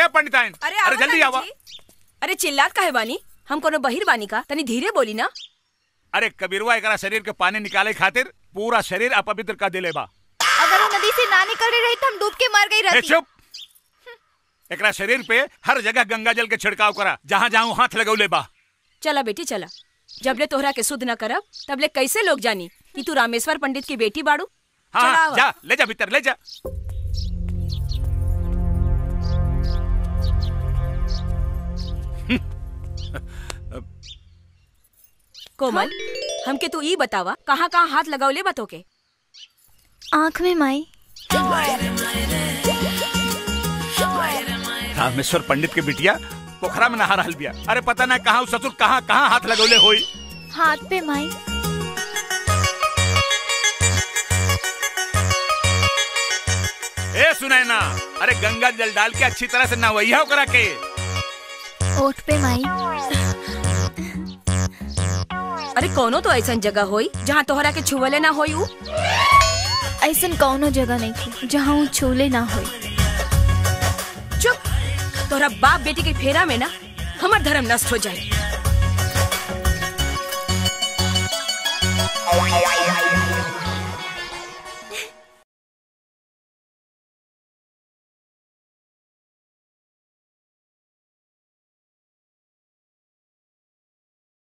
पंडित आइन अरे अरे आवा जल्दी तानी आवा जी। अरे चिल्लात काहे बानी हम कोनो बहिर बानी का तनी धीरे बोली ना अरे कबीरवा एकरा शरीर के पानी निकाले खातिर पूरा शरीर अपवित्र कर दिले बा अगर वो नदी से ना निकल रही रही तो हम डूब के मर गई ए, रहती चुप एकरा शरीर पे हर जगह गंगा जल के छिड़काव करा जहाँ जहाँ हाथ लगौले बा चला बेटी चला जबले तोहरा के शुद्ध न करब तबले कैसे लोग जानी कि तू रामेश्वर पंडित की बेटी बाड़ू हाँ चला हाँ, आवा। जा ले जा भीतर ले जा कोमल हमके तू ई बतावा कहाँ कहाँ हाथ लगावले बा तोके आँख में माई रामेश्वर पंडित के बिटिया पोखरा में नहा रहल बिया अरे पता ना कहाँ उ ससुर कहाँ कहाँ हाथ लगौले होई हाथ पे माई ए सुनैना अरे गंगा जल डाल के अच्छी तरह से नहवैया करा के ओठ पे माई अरे कोनो तो ऐसा जगह होई जहाँ तोहरा के छुवले ना होई उ ऐसन कौनो जगह नहीं थी जहाँ वो छूले ना हो चुप तोहरा बाप बेटी के फेरा में ना हमार धर्म नष्ट हो जाए